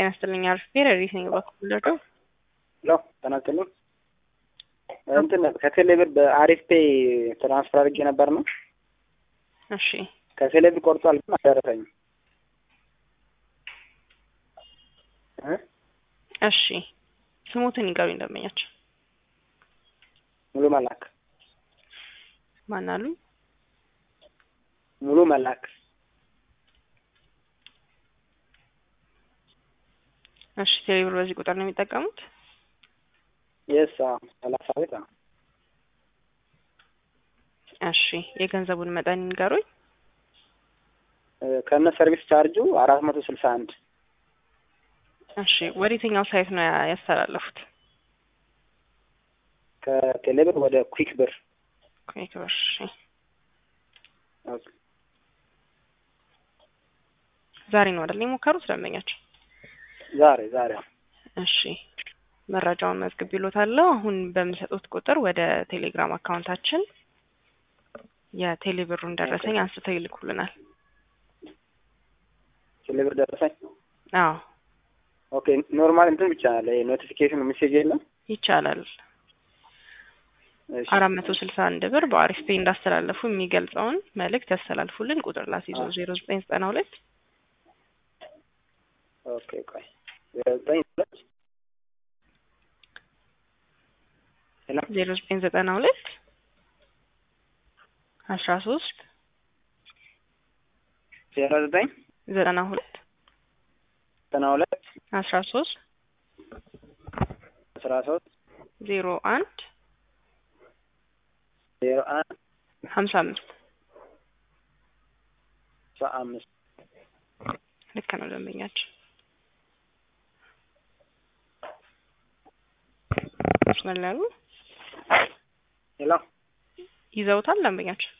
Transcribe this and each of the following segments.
ጤና ይስጥልኝ። አሪፍ ሬዲት ነኝ በኩል ደርደው ሎ ተናገሉን እንትን ከቴሌብር በአሪፍ ፔይ ትራንስፈር አድርጌ ነበር ነው። እሺ ከቴሌብር ቆርጧል፣ ግን አልደረሰኝም። እ እሺ ስሞትን ይገሩኝ ደንበኛቸው ሙሉ መላክ ማን አሉ? ሙሉ መላክ እሺ ቴሌብር በዚህ ቁጥር ነው የሚጠቀሙት? የስ ሰላሳ ቤት ነው። እሺ የገንዘቡን መጠን ይንገሩኝ። ከነ ሰርቪስ ቻርጁ አራት መቶ ስልሳ አንድ እሺ ወደ የትኛው ሳይት ነው ያ- ያስተላለፉት? ከቴሌብር ወደ ኩዊክ ብር ኩዊክ ብር። እሺ ዛሬ ነው አይደል የሞከሩት ደንበኛቸው? ዛሬ ዛሬ እሺ መረጃውን መዝግብ ይሎታለሁ። አሁን በምሰጡት ቁጥር ወደ ቴሌግራም አካውንታችን የቴሌብሩን ደረሰኝ አንስተው ይልኩልናል። ቴሌብር ደረሰኝ። አዎ ኦኬ ኖርማል እንትን ብቻ አለ ኖቲፊኬሽኑ ሜሴጅ የለም። ይቻላል። እሺ አራት መቶ ስልሳ አንድ ብር በአሪፍ ፔይ እንዳስተላለፉ የሚገልጸውን መልእክት ያስተላልፉልን። ቁጥር ላስይዞ ዜሮ ዘጠኝ ዘጠና ሁለት ኦኬ ቆይ ዜሮ ዘጠኝ ሁለት ሄሎ ዜሮ ዘጠኝ ዘጠና ሁለት አስራ ሶስት ዜሮ ዘጠኝ ዘጠና ሁለት ዘጠና ሁለት አስራ ሶስት አስራ ሶስት ዜሮ አንድ ዜሮ አንድ ሀምሳ አምስት ሰባ አምስት ልክ ነው ደንበኛችን። መስመር ላይ ያሉ ሄሎ ይዘውታል ደንበኛችን።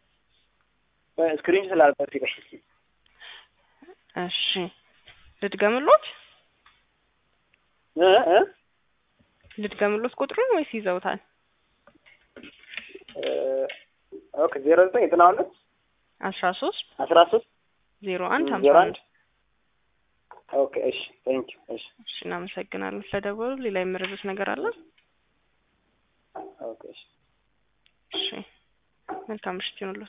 ስክሪን ስላልበት ቆይ እሺ ልድገምሎት እ እ ልድገምሎት ቁጥሩን ወይስ ይዘውታል? እ ኦኬ ዜሮ ዘጠኝ ዘጠና ሁለት አስራ ሶስት አስራ ሶስት ዜሮ አንድ ሀምሳ ዜሮ አንድ አንድ ኦኬ እሺ ቴንክ ዩ እሺ እሺ እናመሰግናለን ስለደወሉ። ሌላ የመረዱት ነገር አለ? ኦኬ እሺ እሺ መልካም ምሽት ይሁንልዎት።